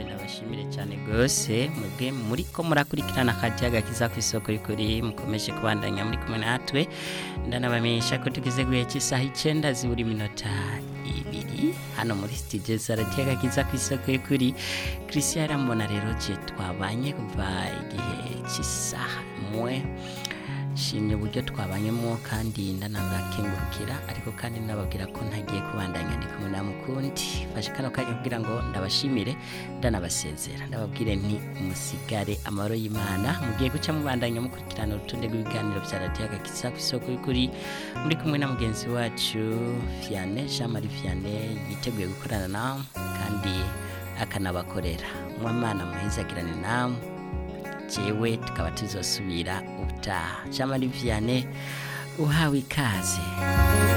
ndabashimire cyane rwose mwebwe muri ko murakurikirana akajya gakiza ku isoko y'ukuri mukomeje kubandanya muri kumwe natwe ndanabamenyesha ko tugeze guhe cy'isaha icyenda zibura iminota ibiri hano muri studio za radiyo gakiza ku isoko y'ukuri christian arambona rero je twabanye kuva igihe cy'isaha mwe shimye uburyo twabanyemo kandi ndanabakengurukira ariko kandi nababwira ko ntagiye kubandanya ndi kumwe na mukundi fashe kano kanya kugira ngo ndabashimire ndanabasezera ndababwire nti musigare amahoro y'imana mugiye guca mubandanya mukurikirana urutonde rw'ibiganiro bya radiyo agakiza ku isoko y'ukuri muri kumwe na mugenzi wacu Vianney Jean Marie Vianney yiteguye gukorana nawe kandi akanabakorera mwamana muhezagirane namwe jewe tukaba tuzosubira ubutaha Jean Marie Vianney uhawe ikaze